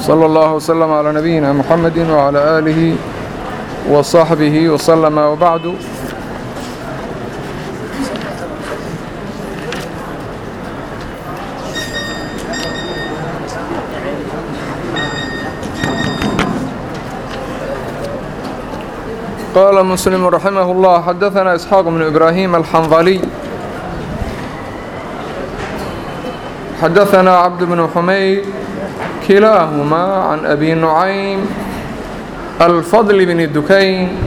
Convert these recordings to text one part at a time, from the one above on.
صلى الله وسلم على نبينا محمد وعلى آله وصحبه وسلم وبعد قال مسلم رحمه الله حدثنا إسحاق بن إبراهيم الحنظلي حدثنا عبد بن حميد كلاهما عن أبي نعيم الفضل بن الدكين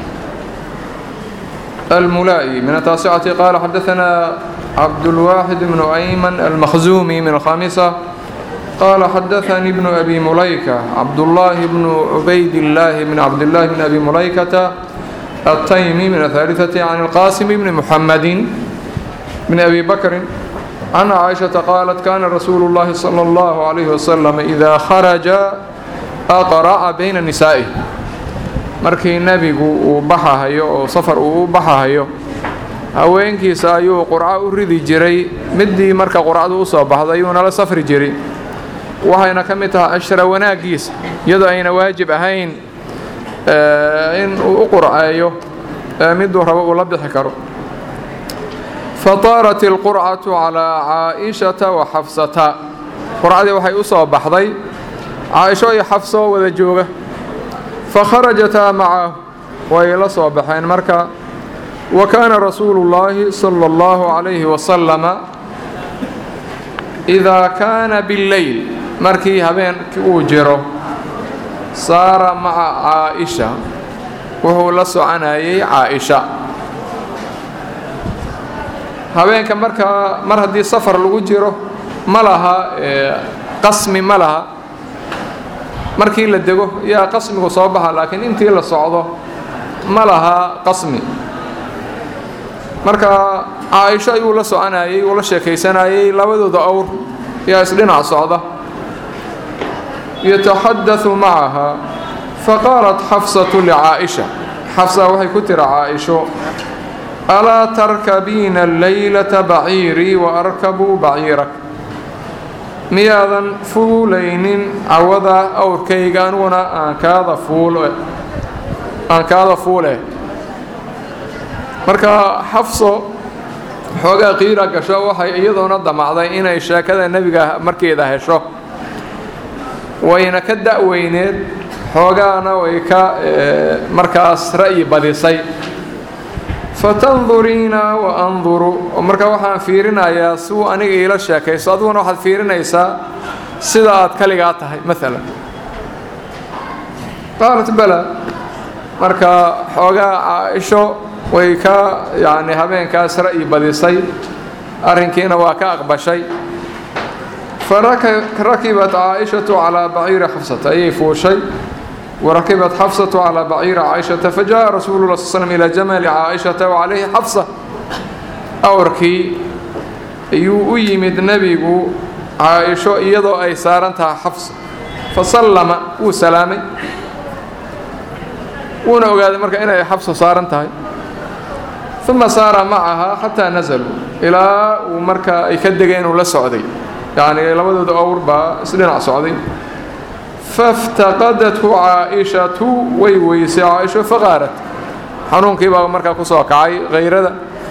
الملائي من التاسعة قال حدثنا عبد الواحد بن أيمن المخزومي من الخامسة قال حدثني ابن أبي مليكة عبد الله بن عبيد الله بن عبد الله بن أبي مليكة التيمي من الثالثة عن القاسم بن محمد بن أبي بكر عن عائشة قالت كان رسول الله صلى الله عليه وسلم إذا خرج أقرأ بين نسائه markii nebigu uu baxahayo oo safar uu u baxahayo haweenkiisa ayuu qurco u ridi jiray midii marka qurcadu u soo baxday ayuu nala safri jiray waxayna ka mid tahay ashra wanaaggiisa iyadoo ayna waajib ahayn in uu u qurceeyo miduu rabo uu la bixi karo fataarat ilqurcatu calaa caaishata wa xafsata qurcadii waxay u soo baxday caaisho iyo xafso wada jooga fakharajataa macahu way la soo baxeen marka wa kaana rasuulu llaahi sala allahu calayhi wasalama idaa kaana billeyl markii habeenkii uu jiro saara maca caaisha wuxuu la soconayay caaisha habeenka markaa mar haddii safar lagu jiro ma laha qasmi ma laha markii la dego yaa qasmigu soo baxa laakiin intii la socdo ma laha qasmi marka caaisho ayuu la soconayay uu la sheekaysanayay labadooda awr yaa isdhinac socda yataxadau macaha faqaalat xafsatu licaaisha xafsa waxay ku tiri caaisho alaa tarkabiina alleylata baciirii wa arkabuu baciirak miyaadan fuulaynin cawada awrkayga aniguna aan kaada fuul aan kaada fuule marka xafso xoogaa qiira gasho waxay iyadoona damacday inay sheekada nebiga markeeda hesho wayna ka da'weyneed xoogaana way ka markaas ra'yi badisay fatanduriina wa anduru marka waxaan fiirinayaa siuu aniga iila sheekayso adiguna waxaad fiirinaysaa sida aad kaligaa tahay maalan qaalat bala marka xoogaa caaisho way ka yacni habeenkaas ra'yi badisay arrinkiina waa ka aqbashay farakibat caaishatu calaa baciiri xafsata ayay fuushay warakibat xafsatu calaa baciiri caaishata fajaءa rasuulu la sl slm ilaa jamali caaishata wacalayhi xafsa awrkii ayuu u yimid nebigu caaisho iyadoo ay saaran tahay xafsa fasallama wuu salaamay wuuna ogaaday marka inay xabso saaran tahay uma saara macahaa xataa nazaluu ilaa uu marka ay ka degeen uu la socday yacni labadooda awr baa isdhinac socday faاftaqadathu caaishatu way weysay caaisho faqaarat xanuunkii baa markaa ku soo kacay hayrada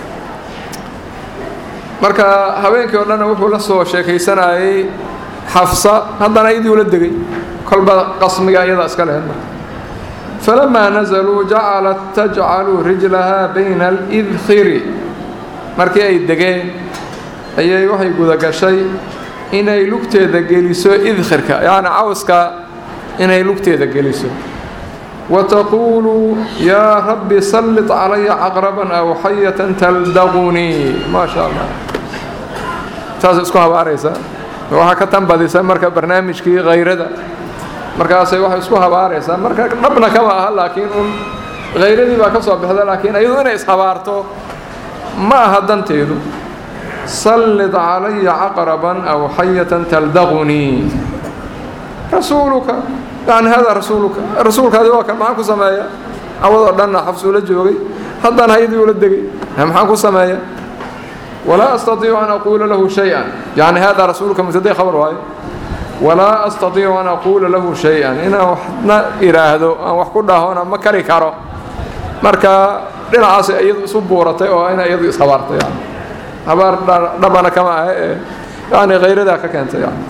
marka habeenkii o dhanna wuxuu la soo sheekaysanayay xafsa haddana iyadii ula degay kolba qasmiga iyada iska lehed falamaa nazaluu jacalat tajcalu rijlaha bayna alidkhiri markii ay degeen ayay waxay gudagashay inay lugteeda geliso idkhirka yacni cawska inay lugteeda geliso wa taquulu yaa rabbi sallit calaya caqraban aw xayatan taldaqunii maa sha allah saas isku habaaraysaa waxaa ka tanbadisa marka barnaamijkii hayrada markaasay waxay isku habaaraysaa marka dhabna kama aha laakiin un khayradii baa ka soo baxda laakiin iyadu inay ishabaarto ma aha danteedu sallid calaya caqraban aw xayatan taldaqunii rasuuluka yani hada rasuuluka rasuulkaadi waa kan maxaan ku sameeya cawadoo dhanna xabsuu la joogay haddana haydii ula degay maxaan ku sameeya walaa astatiicu an aquula lahu shay-an yani hada rasuuluka mubtaday khabar waayo walaa astatiicu an aquula lahu shay-an inaan waxna idhaahdo aan wax ku dhahona ma kari karo marka dhinacaas iyadu isu buuratay oo ina iyadu ishabaartay yani habaar dhabana kama ah ee yani khayradaa ka keentay yani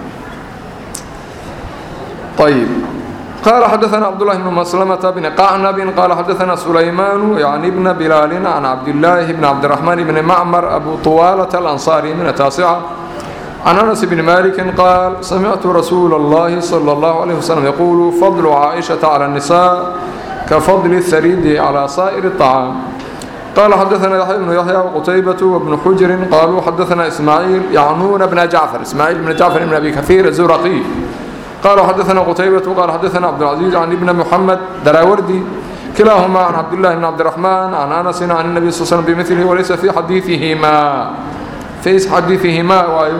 ayib قال حدثنا عبد الله بن مسلمة بن قعنب قال حدثنا سليمان يعني ابن بلال عن عبد الله بن عبد الرحمن بن معمر أبو طوالة الأنصاري من التاسعة عن أنس بن مالك قال سمعت رسول الله صلى الله عليه وسلم يقول فضل عائشة على النساء كفضل الثريد على سائر الطعام قال حدثنا يحيى بن يحيى وقتيبة وابن حجر قالوا حدثنا إسماعيل يعنون بن جعفر إسماعيل بن جعفر بن أبي كثير الزرقي قال حدثنا قتيبة قال حدثنا عبد العزيز عن ابن محمد دراوردي كلاهما عن عبد الله بن عبد الرحمن عن أنس عن النبي صلى الله عليه وسلم بمثله وليس في حديثهما في حديثهما وايو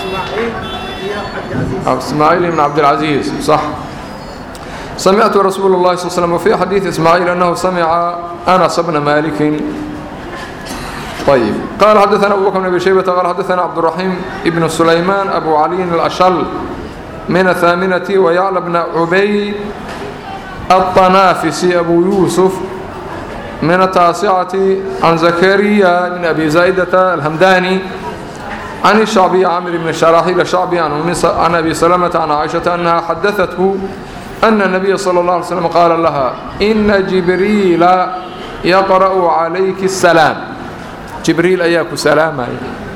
إسماعيل بن عبد العزيز صح سمعت رسول الله صلى الله عليه وسلم وفي حديث إسماعيل أنه سمع أنس بن مالك طيب قال حدثنا أبو بكر بن أبي شيبة قال حدثنا عبد الرحيم ابن سليمان أبو علي الأشل من الثامنة ويعلى بن عبيد الطنافسي أبو يوسف من التاسعة عن زكريا بن أبي زايدة الهمداني عن الشعبي عامر بن الشراحيل الشعبي عن, عن أبي سلمة عن عائشة أنها حدثته أن النبي صلى الله عليه وسلم قال لها إن جبريل يقرأ عليك السلام جبريل أياك سلاما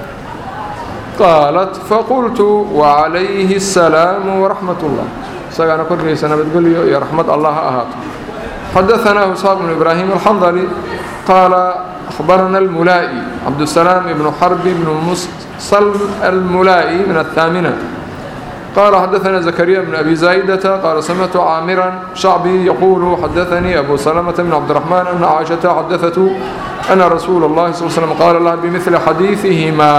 قالت فقلت وعليه السلام ورحمة الله سأنا كل سنة بتقول يا رحمة الله أهات حدثنا إسحاق بن إبراهيم الحنظلي قال أخبرنا الملائي عبد السلام بن حرب بن مصل الملائي من الثامنة قال حدثنا زكريا بن أبي زايدة قال سمعت عامرا شعبي يقول حدثني أبو سلمة بن عبد الرحمن أن عائشة حدثته أن رسول الله صلى الله عليه وسلم قال لها بمثل حديثهما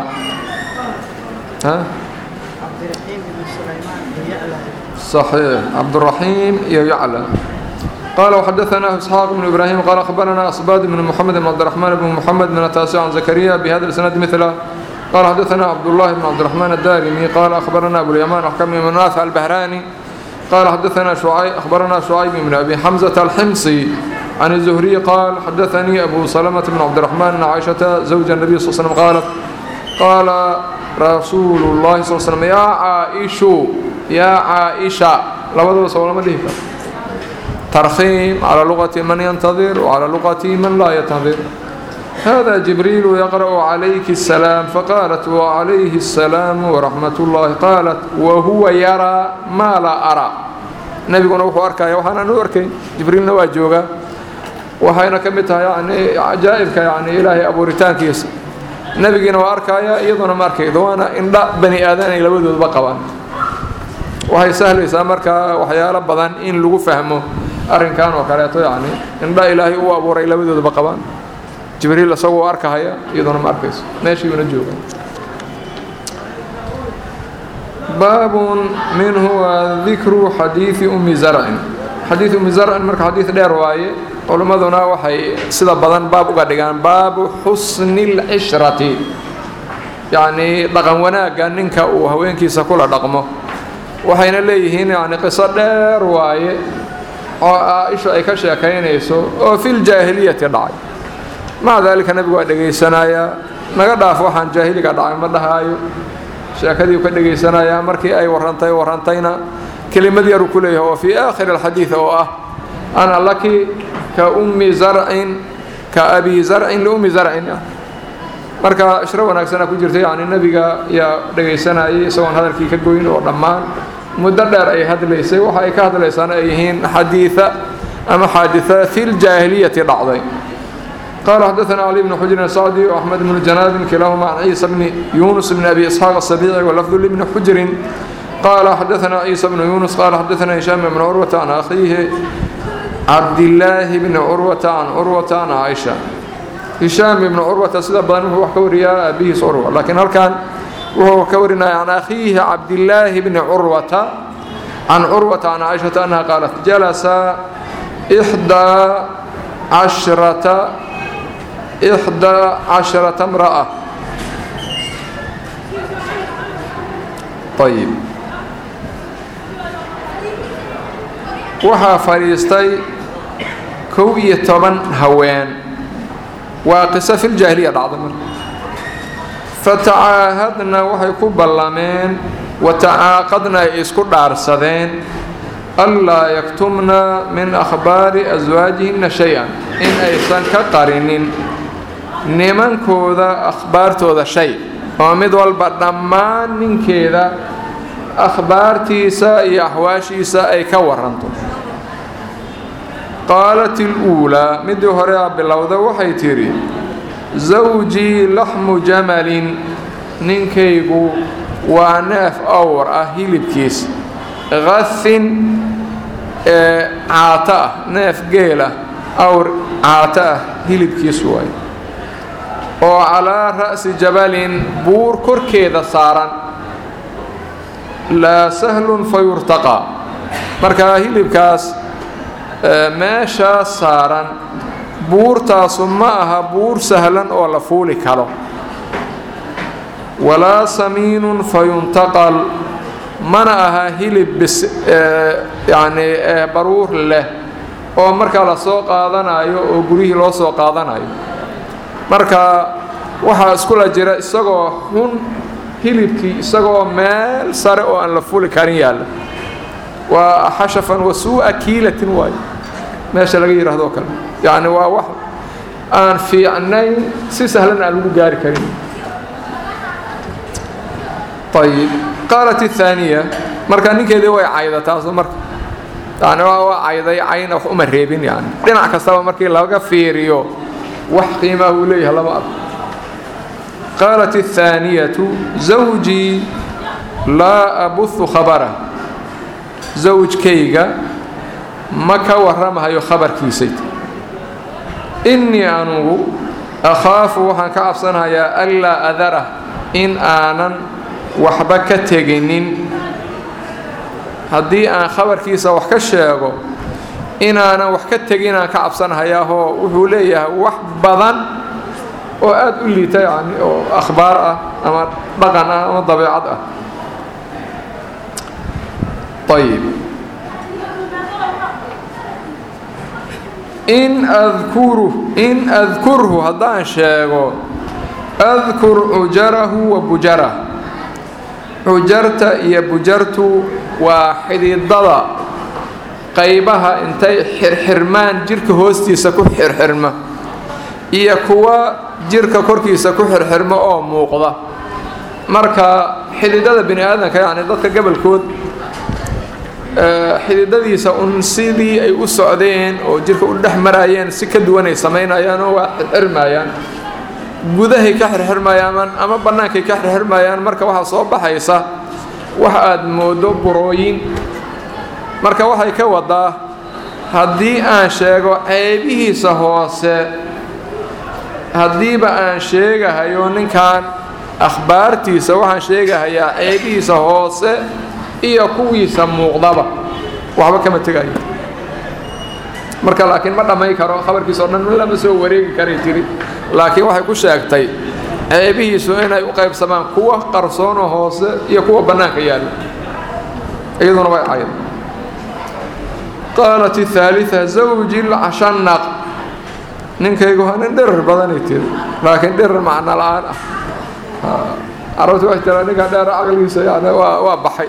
ها؟ عبد الرحيم بن سليمان يعلى صحيح عبد الرحيم يعلى قال وحدثنا إسحاق بن إبراهيم قال أخبرنا أصباد بن محمد بن عبد الرحمن بن محمد من التاسع عن زكريا بهذا السند مثله قال حدثنا عبد الله بن عبد الرحمن الدارمي قال أخبرنا أبو اليمان أحكم بن نافع البهراني قال حدثنا شعيب أخبرنا شعيب بن أبي حمزة الحمصي عن الزهري قال حدثني أبو سلمة بن عبد الرحمن أن عائشة زوج النبي صلى الله عليه وسلم قالت قال رسول الله صلى الله عليه وسلم يا عائشة يا عائشة لبدو سوى ما ديه ترخيم على لغة من ينتظر وعلى لغة من لا ينتظر هذا جبريل يقرأ عليك السلام فقالت وعليه السلام ورحمة الله قالت وهو يرى ما لا أرى نبينا وحو أركايا وحانا نوركي جبريل نواجوغا وحينا كمتها يعني عجائبك يعني إلهي أبو ريتان كيس نبينا وأركايا إيضنا ماركي دوانا إن لا بني آذان إلى ودود بقبان waxay sahlaysaa markaa waxyaalo badan in lagu fahmo arrinkan oo kaleeto yacni indha ilaahay u abuuray labadoodaba qabaan jibriil isagoo arkahaya iyaduna ma arkayso meeshiibuna jooga baabun minhu waa dikru xadiidi ummi zarcin xadiid ummi zarcin marka xadiid dheer waaye culimmaduna waxay sida badan baab uga dhigaan baabu xusni lcishrati yacnii dhaqan wanaagga ninka uu haweenkiisa kula dhaqmo waxayna leeyihiin yani qiso dheer waaye oo aa-isha ay ka sheekaynayso oo fil jaahiliyati dhacay maca daalika nebigu waa dhegaysanayaa naga dhaaf waxaan jaahiliga dhacay ma dhahaayo sheekadii ka dhegaysanayaa markii ay warrantay warrantayna kelimad yaru ku leeyahay oo fii aakhiri alxadiid oo ah ana laki ka ummi zarcin ka abi zarcin liummi zarcin marka ishro wanaagsana ku jirta yani nebiga yaa dhegaysanayay isagoon hadalkii ka goyn oo dhammaan muddo dheer ay hadlaysay waxa ay ka hadlaysaana ay yihiin xadiia ama xaadia fi ljaahiliyati dhacday qala xadaثna cali bn xujrin sacdi وaxmed bn janaabin kilahuma can ciisa bni yunus bn abi isxaaq asabici walafdu libni xujrin qala xadaثna ciisa bnu yunus qala xadaثna hishaam bn curwata can akhiihi cabdillaahi bni curwata can curwata can caaisha hishaam ibnu curwata sida badan wuxuu wax ka wariyaa aabihiis curwa laakiin halkan wuxuu ka warinaya can akhiihi cabdillaahi bni curwata can curwata can caaishata annaha qaalat jalasa ixdaa cashrata ixdaa casharata mra'a ayib waxaa fadhiistay kow iyo toban haween waa qiso filjaahiliya dhacda marka fatacaahadna waxay ku ballameen watacaaqadna ay isku dhaarsadeen anlaa yaktumna min akhbaari aswaajihinna shay-an in aysan ka qarinin nimankooda akhbaartooda shay oo mid walba dhammaan ninkeeda akhbaartiisa iyo axwaashiisa ay ka waranto qaalat iluulaa midii hore a bilowda waxay tidhi zawjii laxmu jamalin ninkaygu waa neef awr ah hilibkiis qafin ee caato ah neef geel ah awr caato ah hilibkiis waay oo calaa ra'si jabalin buur korkeeda saaran laa sahlun fa yurtaqaa markaa hilibkaas meeshaas saaran buurtaasu ma aha buur sahlan oo la fuuli karo walaa samiinun fa yuntaqal mana aha hilib bis yacni baruur leh oo markaa la soo qaadanayo oo guryihii loo soo qaadanayo marka waxaa iskula jira isagoo xun hilibkii isagoo meel sare oo aan la fuli karin yaalla waa xashafan wasuu'a kiilatin waayo meesha laga yidhaahdo kale yacni waa wax aan fiicnayn si sahlan aan lagu gaari karin ayib qaalat الثaaniya marka ninkeedii way cayda taasu marka yani waa cayday cayna wax uma reebin yani dhinac kastaba markii laga fiiriyo wax qiimaha uu leeyahay lama arko qaalat الثaaniyaةu zawjii laa abuhu khabarah zawjkayga ma ka warramahayo khabarkiisayt innii anugu akhaafu waxaan ka cabsanayaa anlaa adarah in aanan waxba ka teginin haddii aan khabarkiisa wax ka sheego inaanan wax ka teginaan ka cabsanahayaahoo wuxuu leeyahay wax badan oo aada u liita yani oo akhbaar ah ama dhaqan ah ama dabeecad ah ayib in adkuru in adkurhu haddaan sheego adkur cujarahu wa bujarah cujarta iyo bujartu waa xididada qaybaha intay xirxirmaan jirka hoostiisa ku xirxirma iyo kuwa jirka korkiisa ku xirxirma oo muuqda marka xididada bini aadamka yacni dadka gabolkood xididadiisa un sidii ay u socdeen oo jirka u dhex maraayeen si ka duwan ay samaynayaan oo waa xirxirmayaan gudahay ka xirxirmayaan ama bannaankay ka xirxirmayaan marka waxaa soo baxaysa wax aad moodo burooyin marka waxay ka wadaa haddii aan sheego ceebihiisa hoose haddiiba aan sheegahayo ninkan akhbaartiisa waxaan sheegahayaa ceebihiisa hoose iyo kuwiisa muuqdaba waxba kama tegayo marka laakiin ma dhammay karo khabarkiisa o dhan lama soo wareegi karay tiri laakiin waxay ku sheegtay ceebihiisu inay u qaybsamaan kuwa qarsoonoo hoose iyo kuwa bannaanka yaalla iyaduna way cayd qaalat الثaaliثة zawji lcashanaq ninkaygu waa nin dhirir badanay tiri laakiin dhirir macno la-aan ah carabti waxay tiraa ninka dheer caqligiisa yani waa waa baxay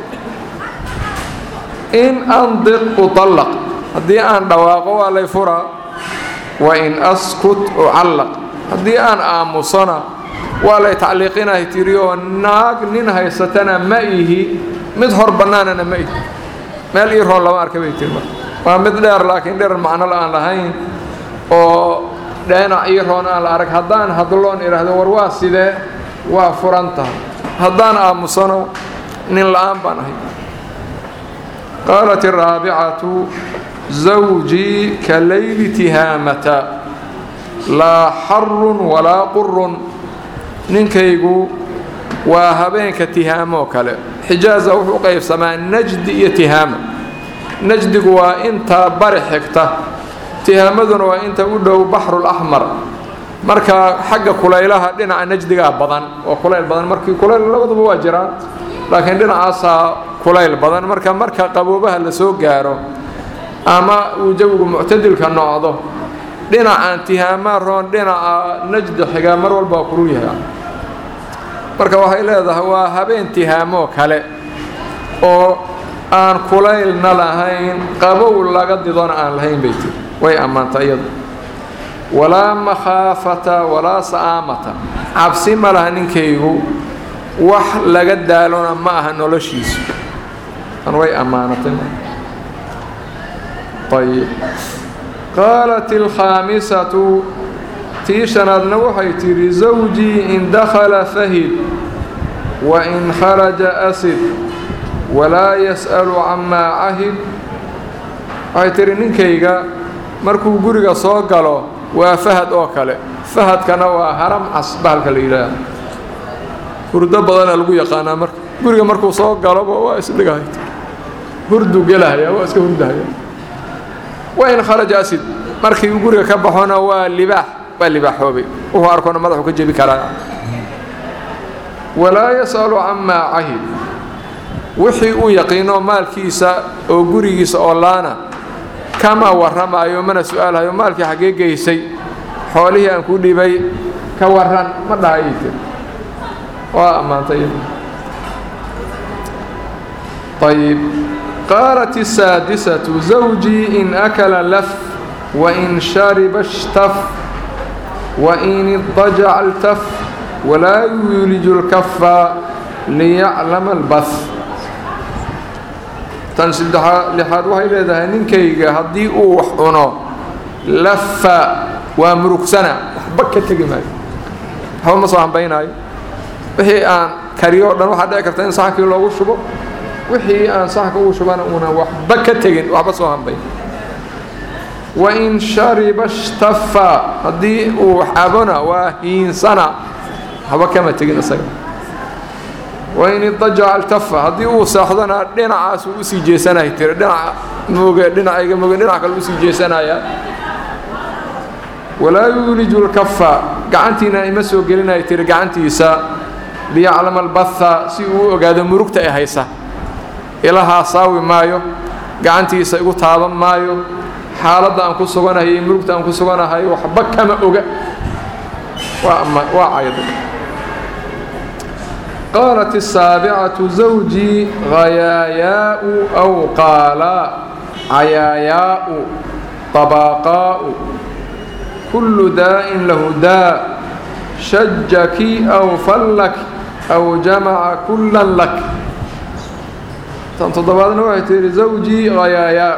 in andiq uطallaq haddii aan dhawaaqo waa lay furaa wain askut ucallaq haddii aan aamusona waa lay tacliiqinahay tiri oo naag nin haysatana ma ihi mid hor bannaanana ma ihi meel ii roon lama arka bay tiri marka waa mid dheer laakiin dherer macno la aan lahayn oo dheenac ii roon aan la arag haddaan hadloon idhaahdo war waa sidee waa furan tahay haddaan aamusano nin la-aan baan ahay qaalat الraabicatu zawjii ka layli tihaamata laa xarun walaa qurun ninkaygu waa habeenka tihaamoo kale xijaaza wuxuu u qaybsamaa najdi iyo tihaama najdigu waa inta bari xigta tihaamaduna waa inta u dhow baxrulaxmar marka xagga kulaylaha dhinaca najdigaa badan oo kulayl badan markii kulayl labaduba waa jiraan laakiin dhinacaasaa kulayl badan marka marka qaboobaha la soo gaaro ama uu jawigu muctadilka noqdo dhinacaan tihaamaa roon dhinaca najda xigaa mar walbaa kulul yahay marka waxay leedahay waa habeen tihaamoo kale oo aan kulaylna lahayn qabow laga didona aan lahayn bay tiri way ammaanta iyadu walaa makhaafata walaa sa'aamata cabsi ma laha ninkaygu wax laga daalona ma aha noloshiisu an way ammaanatay ayib qaalat alkhaamisatu tii shanaadna waxay tidhi zawjii in dakhala fahid wa in kharaja asid walaa yas'alu camaa cahid waxay tidhi ninkayga markuu guriga soo galo waa fahad oo kale fahadkana waa haram cas bahalka la yidhaaha hurdo badana lagu yaqaanaa marka guriga markuu soo galoba waa isdhigahay hurdu gelahaya waa iska hurdahaya wa in kharaja asid markii uu guriga ka baxona waa libaax waa libaaxoobay wuxuu arkona madaxu ka jebi karaa walaa yas'alu camaa cahid wixii uu yaqiino maalkiisa oo gurigiisa oo laana kama warramaayo mana su-aalhayo maalkii xaggee geysay xoolihii aan ku dhibay ka waran ma dhahayay tir waa ammaantay ayib qaalat الsaadisatu zawjii in akala laf wain shariba اshtaf wain idajaca اltaf walaa yuuliju اlkafa liyaclama اlbath tan saddeaa lixaad waxay leedahay ninkayga haddii uu wax cuno lafa waa murugsana waxba ka tegi maayo waxba ma soo hambaynaayo wixii aan kariyo o dhan waxaa dhici karta in saxankii loogu shubo wixii aan saxanka ugu shubana una waxba ka tegin waxba soo hambayn wain shariba shtafa haddii uu wax cabona waa hiinsana waxba kama tegin isaga wain idajaca altafa haddii uu seexdona dhinacaas uu usii jeesanay tiri dhinaca mooge dhinacayga mooge dhinac kale usii jeesanaya walaa yuuliju lkafa gacantiina ima soo gelinay tiri gacantiisa liyaclama albatha si uu u ogaado murugta ay haysa ilahaa saawi maayo gacantiisa igu taaban maayo xaaladda aan ku suganahay iyo murugta aan ku suganahay waxba kama oga waa caydo qaalat الsaabicatu zawjii hayaayaau aw qaala cayaayaau طabaaqaa'u kullu daa'in lahu daa shajaki aw fallak aw jamaca kullan lak tan toddobaadna waxay tihi zawjii hayaayaa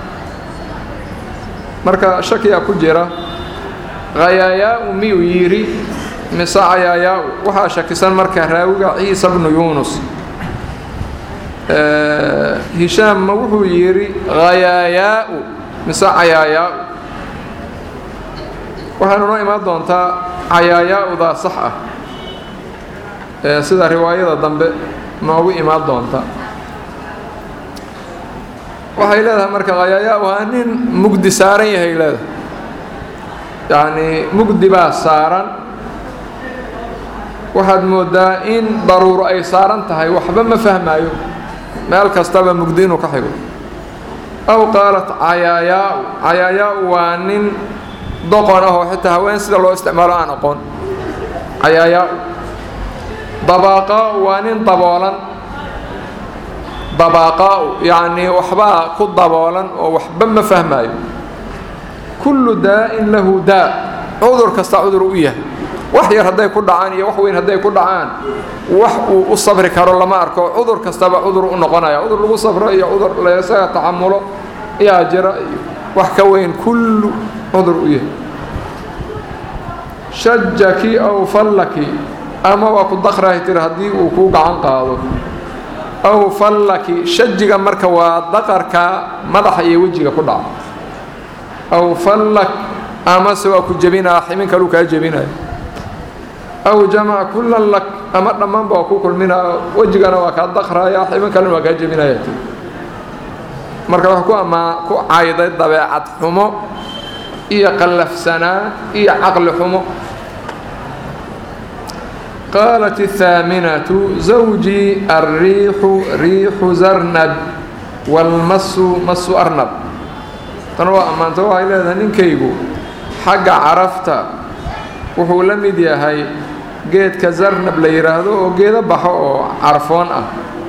marka shakiyaa ku jira hayaayaau miyuu yidhi mise cayaayaa waxaa shakisan marka raawiga ciisa bnu yuunus hishaam ma wuxuu yidhi hayaayaau mise cayaayaau waxaanu noo imaan doontaa cayaayaaudaa sax ah sida riwaayada dambe noogu imaan doonta waxay leedahay marka hayaayaa waa nin mugdi saaran yahay leedahay yacnii mugdi baa saaran waxaad moodaa in daruuro ay saaran tahay waxba ma fahmaayo meel kastaba mugdi inuu ka xigo aw qaalat cayaayaau cayaayaau waa nin doqon ah oo xitaa haween sida loo isticmaalo aan aqoon cayaayaau dabaaqaau waa nin daboolan dabaaqaa'u yacnii waxbaa ku daboolan oo waxba ma fahmaayo kullu daa'in lahu daa cudur kasta cudur u yahay wax yar hadday ku dhacaan iyo wax weyn hadday ku dhacaan wax uu u sabri karo lama arko cudur kastaba cudur u noqonaya cudur lagu sabro iyo cudur laysaga taxamulo yaa jira iyo wax ka weyn kullu cudur u yahay shajaki aw fallaki ama waa ku dakrahay tiri haddii uu kuu gacan qaado aw fallaki shajiga marka waa daqarka madaxa iyo wejiga ku dhaca aw fallak amase waa ku jebinaa ximin kaluu kaa jebinaya aw jamaca kullan lak ama dhammaanba waa ku kulminaa wejigana waa kaa daqraya ximin kalena waa kaa jebinaya marka wax ku amaa ku cayday dabeecad xumo iyo qallafsanaan iyo caqli xumo qaalat الثaaminaةu zawjii الriixu riixu zarnab wاlmasu masu arnab tan waa ammaanta waxay leedahay ninkaygu xagga carafta wuxuu la mid yahay geedka zarnab la yidhaahdo oo geedo baxo oo carfoon ah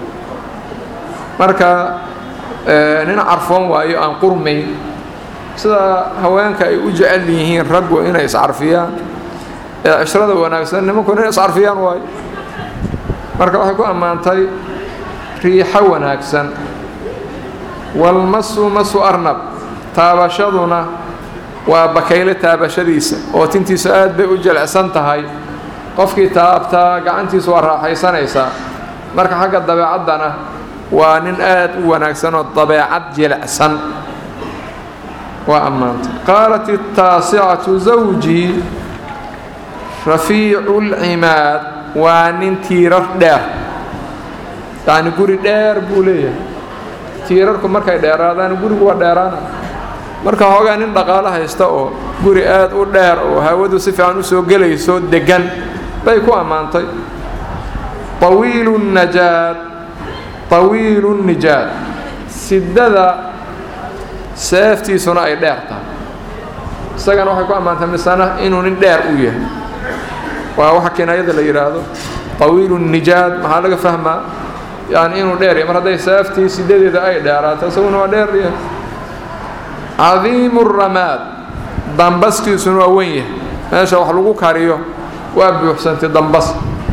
marka nin carfoon waayo aan qurmayn sida haweenka ay u jecel yihiin raggu inay iscarfiyaan ee cishrada wanaagsan nimanku inay iscarfiyaan waayo marka waxay ku ammaantay riixo wanaagsan walmasu masu arnab taabashaduna waa bakayle taabashadiisa oo tintiisu aad bay u jilicsan tahay qofkii taabtaa gacantiisu waa raaxaysanaysaa marka xagga dabeecaddana waa nin aad u wanaagsan oo dabeecad jilicsan waa ammaantay qaalat الtaasicatu zawjii rafiicu اlcimaad waa nin tiirar dheer yacni guri dheer buu leeyahay tiirarku markay dheeraadaan gurigu waa dheeraana marka hoogaa nin dhaqaalo haysta oo guri aad u dheer oo hawadu si fiican u soo gelayso deggan bay ku ammaantay طawiilu الnajaad طawiilu الnijaad sidada seeftiisuna ay dheer tahay isagana waxay ku ammaantay misana inuu nin dheer u yahay waa waxa kinaayada la yidhaahdo طawiilu الnijaad maxaa laga fahmaa yani inuu dheer yahay mar hadday seeftii sidadeeda ay dheeraato isaguna waa dheer yahay cadiimu الramaad dambaskiisuna waa wen yahay meesha wax lagu kariyo waa buuxsantay dambas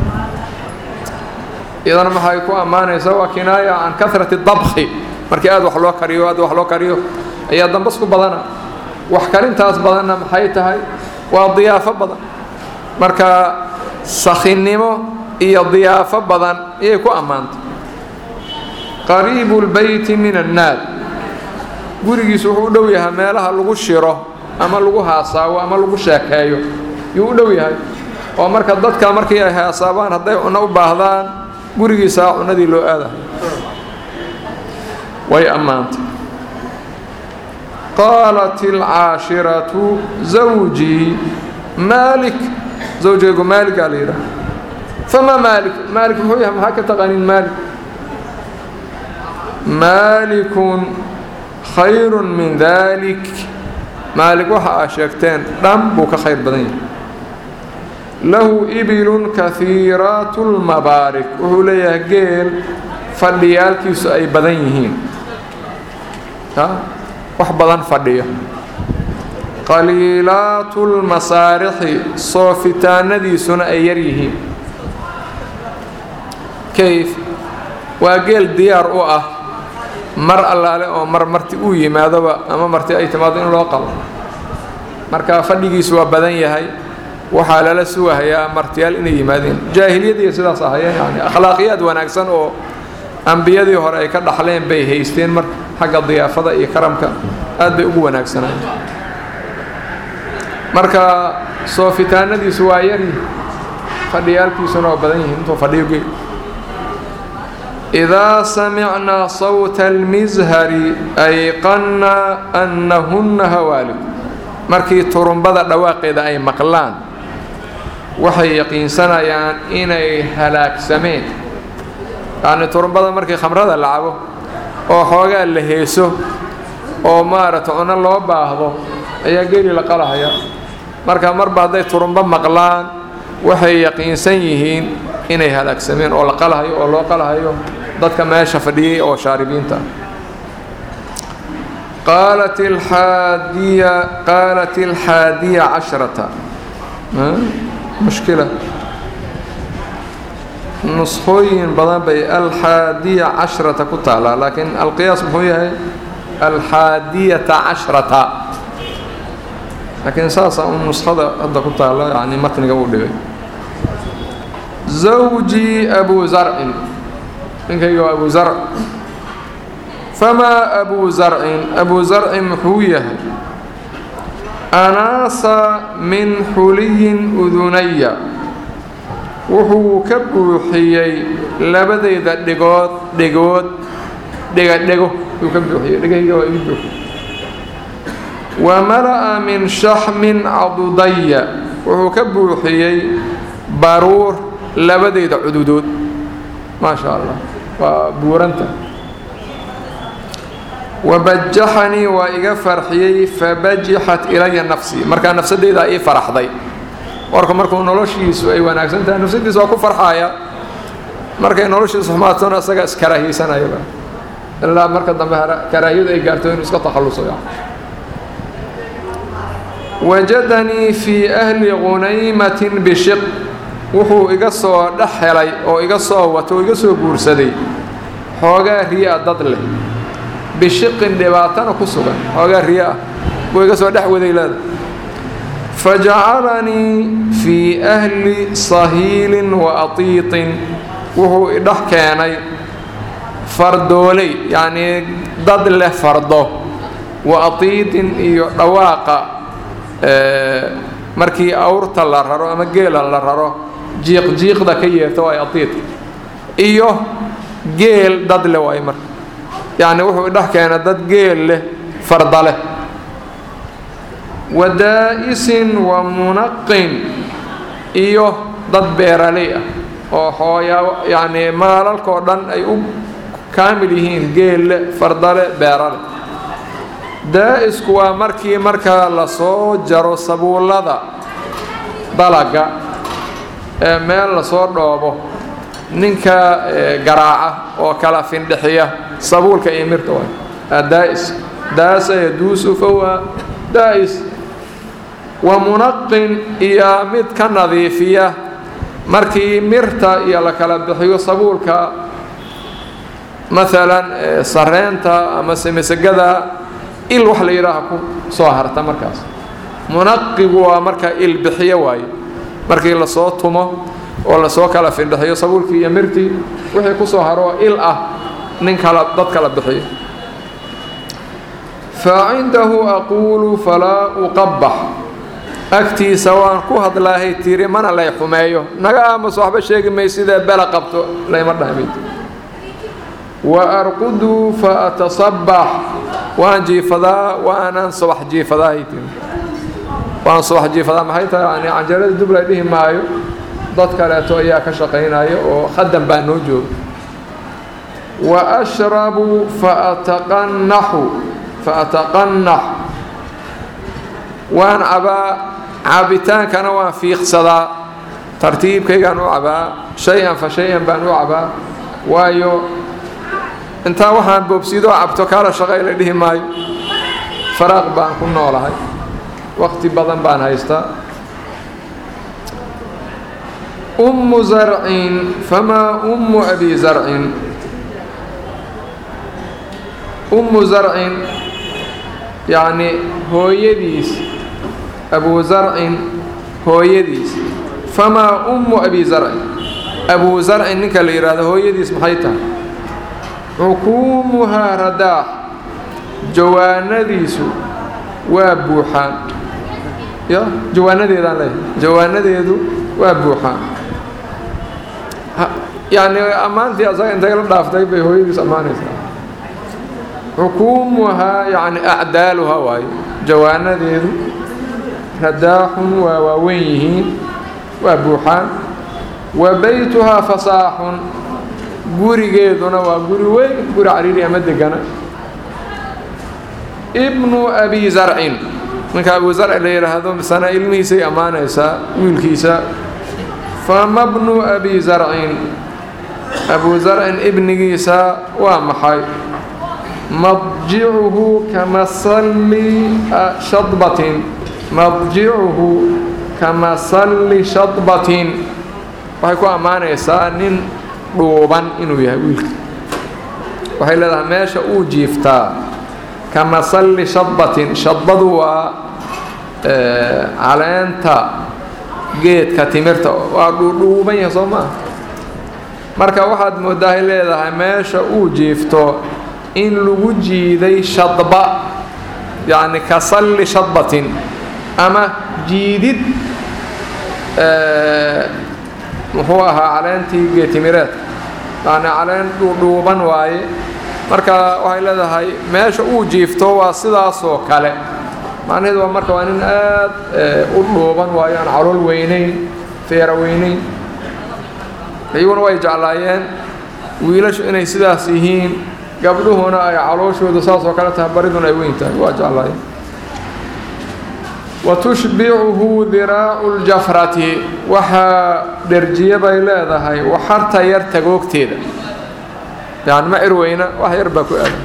iyadana maxay ku ammaanaysaa waa kinaaya can karati dabki markii aad wax loo kariyo aad wax loo kariyo ayaa dambas ku badana wax karintaas badanna maxay tahay waa diyaafo badan marka sakhinnimo iyo diyaafo badan ayay ku ammaantay qariibu lbeyti min annaad gurigiisu wuxuu u dhow yahay meelaha lagu shiro ama lagu haasaawo ama lagu sheekeeyo yuu u dhow yahay oo marka dadka markii ay haasaabaan hadday cunno u baahdaan gurigiisaa cunnadii loo aadahay way ammaantay qaalat alcaashiratu zawjii maalik zawjaygu maaligaa la yidhaha famaa maalik maalik muxuu yahay maxaa ka taqaaniin maalik maalikun khayrun min dalik maalik waxa aa sheegteen dhan buu ka khayr badan yahay lahu ibilun kahiiraat lmabaarik wuxuu leeyahay geel fadhiyaalkiisu ay badan yihiin wax badan fadhiyo qaliilaatu lmasaarixi soofitaanadiisuna ay yar yihiin kayf waa geel diyaar u ah mar allaale oo mar marti uu yimaadoba ama marti ay timaado in loo qabo marka fadhigiisu waa badan yahay waxaa lala sugahayaa martiyaal inay yimaadeen jaahiliyadiiyo sidaas ahayeen yani akhlaaqiyaad wanaagsan oo ambiyadii hore ay ka dhaxleen bay haysteen mar xagga diyaafada iyo karamka aad bay ugu wanaagsanaan marka soofitaanadiisu waa yaryi fadhiyaalkiisuna waa badan yihiin intuu fadhiyo geel idaa samicnaa sawta almishari ayqanna annahunna hawaalik markii turumbada dhawaaqeeda ay maqlaan waxay yaqiinsanayaan inay halaagsameen yacni turumbada markii khamrada la cabo oo xoogaa la heeso oo maaragta cunno loo baahdo ayaa geeli la qalahaya marka marba hadday turumbo maqlaan waxay yaqiinsan yihiin inay halaagsameen oo la qalahayo oo loo qalahayo dadka meesha fadhiyey oo shaaribiinta qaalat alxaadiya qaalat alxaadiya cashrata mushkila nuskhooyin badan bay alxaadiya cashrata ku taalaa laakiin alqiyaas muxuu yahay alxaadiyata cashrata laakiin saasaa un nuskhada hadda ku taala yani matniga uu dhigay zawjii abu zarcin ninkayga waa abu zarc famaa abu zarcin abu zarcin muxuu yahay anaasa min xuliyin udunaya wuxuu ka buuxiyey labadayda dhigood dhigood dhegadhego yuu ka buuxiyey dhegahayga waa igu buuxiyey wa mala'a min shaxmin cadudaya wuxuu ka buuxiyey baruur labadayda cududood maa sha allah waa buuranta wabajaxanii waa iga farxiyey fabajixat ilaya nafsii markaa nafsadeydaa ii faraxday warka markuu noloshiisu ay wanaagsan tahay nafsadiisa waa ku farxaya markay noloshiisu xumaatona isaga iskaraahiyeysanayaba ilaa marka dambe karaahiyadu ay gaarto inuu iska takhalluso wajadanii fii ahli qunaymatin bishiq wuxuu iga soo dhex helay oo iga soo wato oo iga soo guursaday xoogaa riya dad leh bishiqin dhibaatana ku sugan xoogaa riya ah buu iga soo dhex waday leeda fajacalanii fii ahli sahiilin wa atiitin wuxuu idhex keenay fardooley yacnii dad leh fardo wa atiitin iyo dhawaaqa markii awrta la raro ama geela la raro jiiq jiiqda ka yeerta waay atiidka iyo geel dad leh waay marka yacni wuxuu idhex keena dad geel leh farda leh wa daa'isin wa munaqin iyo dad beeraley ah oo xooyaa yacnii maalalkao dhan ay u kaamil yihiin geelle fardale beerale daa'isku waa markii markaa lasoo jaro sabuullada dalaga ee meel lasoo dhoobo ninka garaaca oo kala findhixiya sabuulka iyo mirta waa daa'is daasa yaduusu fawaa daa'is wa munaqin iyo mid ka nadiifiya markii mirta iyo la kala bixiyo sabuulka maalan sareenta ama semisegada il wax la yidhaaha ku soo harta markaas munaqigu waa marka il bixiyo waaye markii lasoo tumo oo lasoo kala findhixiyo sabuulkii iyo mirtii wixii ku soo haro il ah nin kala dad kala bixiyo fa cindahu aquulu falaa uqabax agtiisa waan ku hadlaahay tiri mana lay xumeeyo naga aamus waxba sheegi may sidee bela qabto layma dhahmid wa arquduu fa atasabax waan jiifadaa waanaan subax jiifadaa waan subax jiifadaa maxay tahay yani canjarada dub la dhihi maayo dad kaleeto ayaa ka shaqaynaya oo khadan baa noo jooga wa ashrabu fa ataqannaxu fa ataqannax waan cabaa caabitaankana waan fiiqsadaa tartiibkaygaan u cabaa shay-an fa shay-an baan u cabaa waayo intaa waxaan boobsiidoo cabto kaala shaqay la dhihi maayo faraaq baan ku noolahay waqti badan baan haystaa ummu zarcin famaa ummu abi zarcin ummu zarcin yacni hooyadiis abu zarcin hooyadiis famaa ummu abi zarcin abu zarcin ninka la yidhaahdo hooyadiis maxay tahay xukuumuhaa radaax jawaanadiisu waa buuxaan ya jawaanadeedaan leeyahay jawaanadeedu waa buuxaan yacni ammaantii asaga intay la dhaaftay bay hooyadiis ammaanaysaa xukuumuhaa yacni acdaaluhaa waayo jawaanadeedu radaaxun waa waaweyn yihiin waa buuxaan wa baytuhaa fasaaxun gurigeeduna waa guri weyn guri cariiri ama degana ibnu abi zarcin ninka abu zarci la yidhaahdo misana ilmihiisay ammaanaysaa wiilkiisa fama bnu abi zarcin abu zarcin ibnigiisa waa maxay madjicuhu kamasalli shadbatin madjicuhu kamasalli shadbatin waxay ku ammaanaysaa nin dhuuban inuu yahay wiilka waxay leedahay meesha uu jiiftaa kamasalli shadbatin shadbadu waa caleenta geedka timirta waa dhuudhuuban yahay soo maaha marka waxaad moodaahay leedahay meesha uu jiifto in lagu jiiday shadba yacni ka salli shadbatin ama jiidid muxuu ahaa caleentii geetimireedka yacni caleen dhuudhuuban waaye marka waxay leedahay meesha uu jiifto waa sidaasoo kale macnaheedu waa marka waa nin aad u dhuuban waayo aan calool weynayn feera weynayn iyaguna way jeclaayeen wiilashu inay sidaas yihiin gabdhuhuna ay calooshoodu saas oo kale tahay bariduna ay weyn tahay waa jeclahay wa tushbicuhu diraacu ljafrati waxaa dherjiye bay leedahay waxarta yar tagoogteeda yani ma cirweyna wax yar baa ku aadan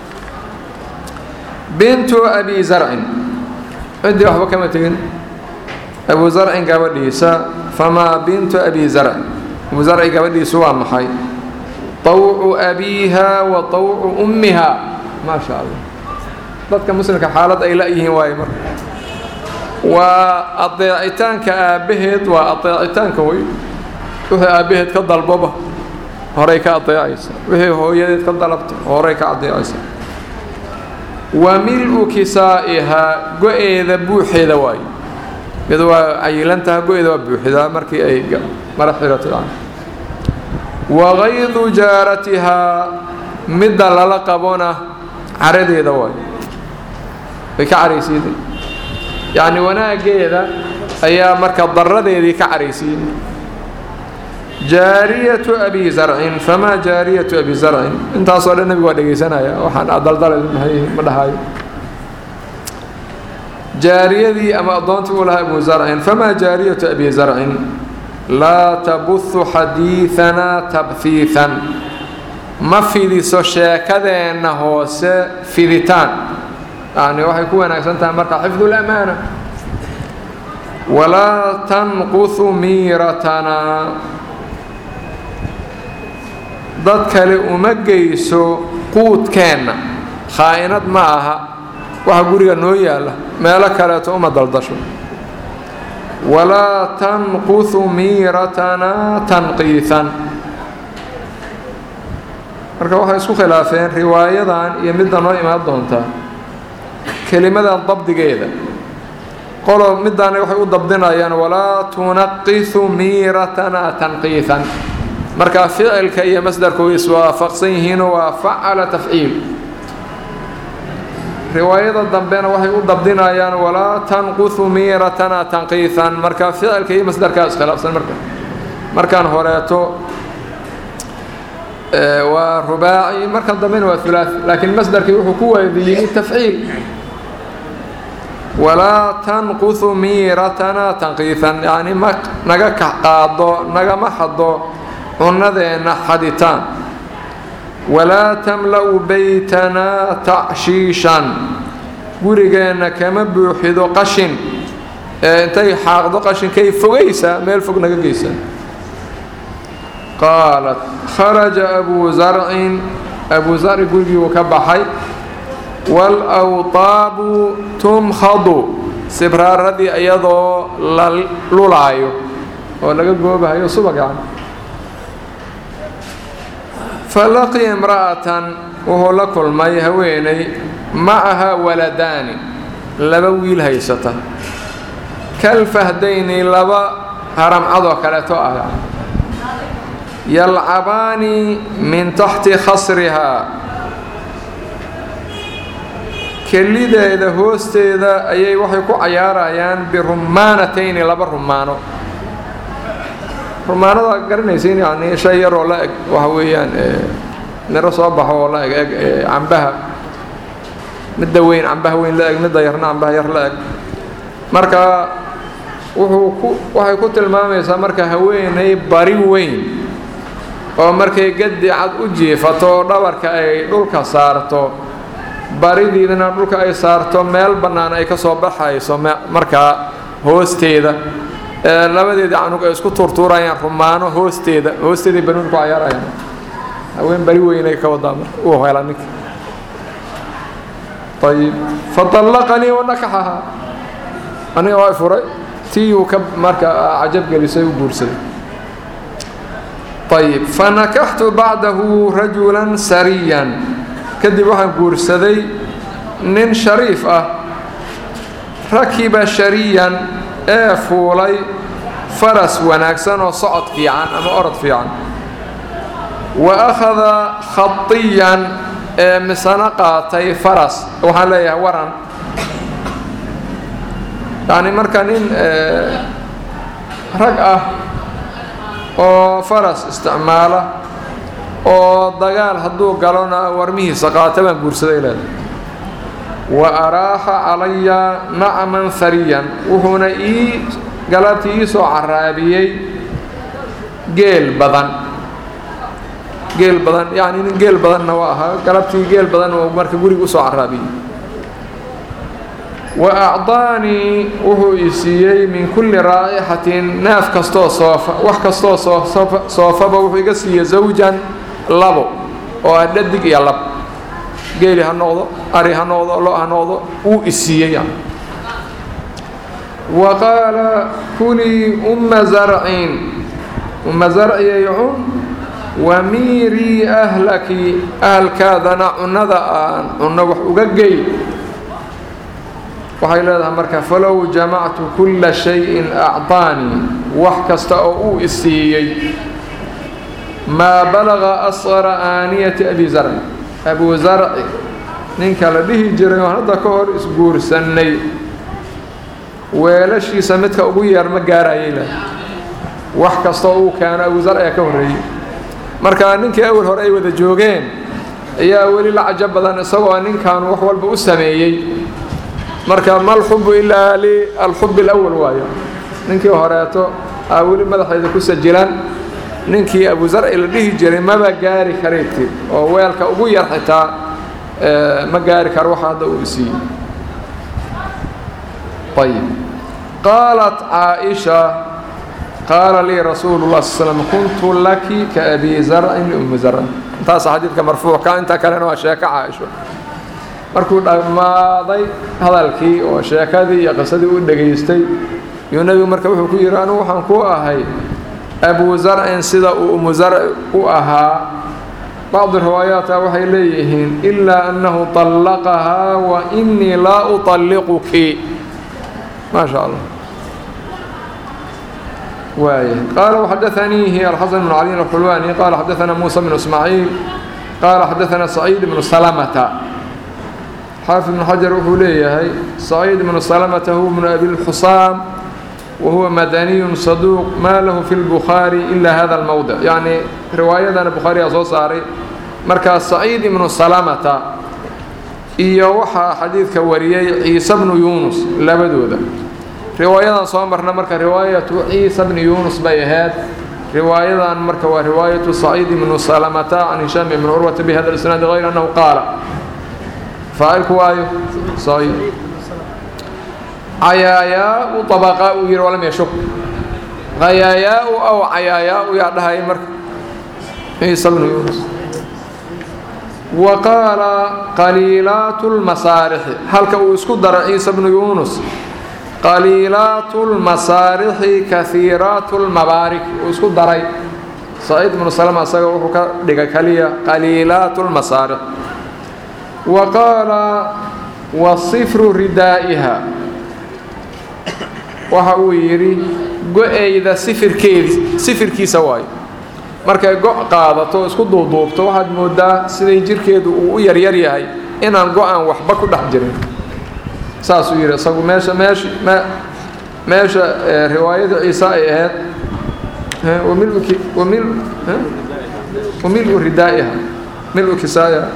bintu abi zarcin ciddii waxba kama tegin abu zarcin gabadhiisa famaa bintu abi zarcin abu zarci gabadhiisu waa maxay طawcu abiiha wa طawcu ummiha maa sha allah dadka muslimka xaalad ay la-yihiin waaye marka waa adeecitaanka aabbaheed waa adeecitaanka wey wixii aabbaheed ka dalboba horay ka adeecaysa wixii hooyadeed ka dalabta horay ka adeecaysa wa mil-u kisaa'ihaa go-eeda buuxeeda waayo iyadu waa cayilantaha go-eeda waa buuxidaa markii ay mara xirato yani wagaydu jaaratihaa midda lala qabona caradeeda waayo way ka caraysiiday yacni wanaaggeeda ayaa marka daradeedii ka caraysiiyey jaariyatu abi zarcin famaa jaariyatu abi zarcin intaasoo dhan nebigu waa dhegaysanaya waxaan adaldalay ma dhahayo jaariyadii ama addoontii uu lahaa abu zarcin famaa jaariyatu abi zarcin laa tabuhu xadiidanaa tabhiihan ma fidiso sheekadeenna hoose fiditaan yani waxay ku wanaagsan tahay marka xifdu lamaana walaa tanqusu miiratanaa dad kale uma geyso quudkeenna khaa'inad ma aha waxa guriga noo yaalla meelo kaleeto uma daldasho walaa tanqusu miiratanaa tanqiisan marka waxay isku khilaafeen riwaayadan iyo midda noo imaan doontaa kelimadan dabdigeeda qolo midaana waxay u dabdinayaan walaa tunaqisu miiratanaa tanqiisan marka ficilka iyo masdarku way iswaafaqsan yihiinoo waa facala tafciil riwaayada dambena waxay u dabdinayaan walaa tanqusu miiratanaa tanqiisan marka ficilka iyo masdarkaa iskhilaafsan marka markaan horeeto waa rubaaci markan dambena waa hulaaثi laakiin masdarkii wuxuu ku waadiyey tafciil walaa tanqusu miiratanaa tanqiisan yacni ma naga qaado nagama xado cunadeenna xaditaan walaa tamla'u baytanaa tacshiishan gurigeenna kama buuxido qashin ee intay xaaqdo qashinkay fogaysaa meel fog naga geysaa qaalat kharaja abuu zarcin abuu zarci gurigii uu ka baxay waalawtaabu tumkhadu sibraaradii iyadoo la lulaayo oo laga goobahayo subag yani falaqiya imra'atan wuxuu la kulmay haweenay macaha waladaani laba wiil haysata kalfahdayni laba haramcadoo kaleeto ah yalcabaani min taxti khasrihaa kelideeda hoosteeda ayay waxay ku cayaarayaan birumaanatayni laba rumaano rumaanada garanaysin yani shay yaroo la eg waxa weeyaan miro soo baxo oo la eg eg cambaha midda weyn cambaha weyn la eg midda yarna cambaha yar la eg marka wuxuu ku waxay ku tilmaamaysaa marka haweenay bari weyn oo markay gadi cad u jiifato oo dhabarka ay dhulka saarto baridiidana dhulka ay saarto meel bannaan ay ka soo baxayso markaa hoosteeda labadeeda canug ay isku tuurtuurayaan rumaano hoosteeda hoosteeday banuun ku cayaarayaan haween bari weynay ka wadaa marka uu hela ninka ayib faطallaqanii wanakaxahaa aniga waa furay tii uu ka marka cajab gelisay u guursaday ayib fanakaxtu bacdahu rajulan sariyan kadib waxaan guursaday nin shariif ah rakiba shariyan ee fuulay faras wanaagsan oo socod fiican ama orod fiican wa akhada khadiyan ee misano qaatay faras waxaan leeyahay waran yacni marka nin rag ah oo faras isticmaala oo dagaal hadduu galona warmihiisa qaata baan guursaday leedahay wa araaxa calaya nacman hariyan wuxuuna ii galabtii ii soo caraabiyey geel badan geel badan yacni nin geel badanna waa ahaa galabtii geel badan oo marka guriga usoo caraabiyey wa acdaanii wuxuu i siiyey min kulli raa'ixatin neef kastoo soofa wax kastoo soofa soofaba wuxuu iga siiyey zawjan labo oo ah dhadig iyo lab geeli ha noqdo ari ha noqdo lo ha noqdo wuu i siiyey yani wa qaala kulii umma zarcin umma zarciyay cun wamiirii ahlaki ahalkaadana cunnada aan cunno wax uga gey waxay leedahay marka falow jamactu kulla shayin acطaanii wax kasta oo uu isiiyey maa balaga asqara aaniyati abi zarci abu zarci ninka la dhihi jiray oo hadda ka hor isguursannay weelashiisa midka ugu yeer ma gaarayay leh wax kasta oo uu keeno abu zarci ayaa ka horreeyey marka ninkii awal hore ay wada joogeen ayaa weli la cajo badan isagoo ninkan wax walba u sameeyey marka ma alxubu ilaa lialxub alawal waayo ninkii horeeto aa weli madaxeeda ku sajilan ninkii abu zarci la dhihi jiray maba gaari karaydtid oo weelka ugu yar xitaa ma gaari karo waxa hadda uu isiiyey ayib qaalat caaisha qaala lii rasuulu lah sl slm kuntu laki kaabi zarcin liummi zarcin intaasa xadiidka marfuucka inta kalena waa sheeko caaisho markuu dhammaaday hadalkii oo sheekadii iyo qisadii u dhegaystay yuu nebigu marka wuxuu ku yidhi anugu waxaan ku ahay abu zarcin sida uu umu zarci u ahaa bacdu riwaayaata waxay leeyihiin ilaa annahu طallaqahaa wa inii laa uطalliquki maa sha allah waay qaala وxadaثaniihi alxasan bn cali alxulwani qaala xadaثana muusa bn ismaaciil qaala xadaثana saciid bnu salamata xaafid ibnu xajar wuxuu leeyahay saciid ibnu salamata huwa bnu abi lxusaam wa huwa madaniyun saduuq maa lahu fi lbukhaari ila hada almowdic yacni riwaayadana bukhaariyaa soo saaray markaa saciid ibnu salamata iyo waxaa xadiidka wariyey ciise bnu yuunus labadooda riwaayadan soo marna marka riwaayatu ciisa bni yuunus bay ahayd riwaayadan marka waa riwaayatu saciid ibnu salamata can hishaam ibni curwata bihada isnaadi hayr annahu qaala faacilku waayo saciid cayaayaau abaqaa uu yihi walam yashuk hayaayaau aw cayaayaau yaa dhahaya marka ciisa bnu yuunus wa qaala qaliilaatu lmasaarixi halka uu isku dara ciisa bnu yuunus qaliilaatu lmasaarixi kahiiraatu lmabaarik uu isku daray saciid ibnu salama isaga wuxuu ka dhigay kaliya qaliilaatu lmasaarix wa qaala wa sifru ridaa'iha waxa uu yidhi go-eyda sifirkeedi sifirkiisa waayo markay go' qaadato isku duuduubto waxaad moodaa siday jirkeedu uu u yaryar yahay inaan go-aan waxba ku dhex jirin saasuu yidhi isagu meesha meesh me meesha riwaayada ciise ay ahayd wamilki wamil wamilu ridaa'iha milu kisaayaha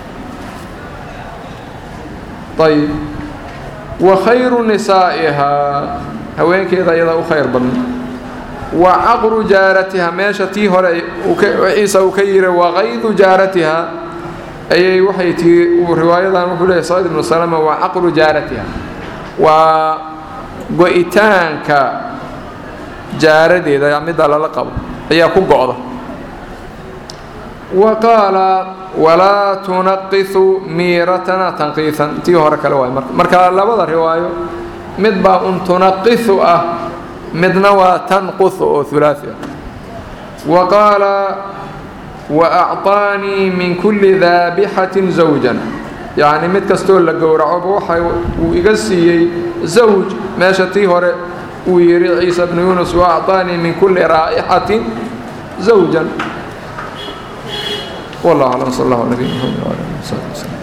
ayib wa khayru nisaa'ihaa haweenkeeda iyadaa u khayr badan wa caqru jaaratiha meesha tii hore ciisa uu ka yiri waqaydu jaaratiha ayay waxay tii uu riwaayadan wuxuu leeyahy saciid ibnu salama waa caqru jaaratiha waa go-itaanka jaaradeeda midda lala qabo ayaa ku go-da wa qaala walaa tunaqisu miiratana tanqiisan tii hore kale waay marka marka labada riwaayo mid baa un tunaqisu ah midna waa tanqusu oo hulaasi ah wa qaala wa acطaanii min kulli daabixatin zawjan yacni mid kastoo la gowracoba waxa uu iga siiyey zawj meesha tii hore uu yidhi ciisa bnu yuunus wa acطaanii min kulli raa'ixatin zawjan والله أعلم صلى الله على نبينا محمد وعلى آله وصحبه وسلم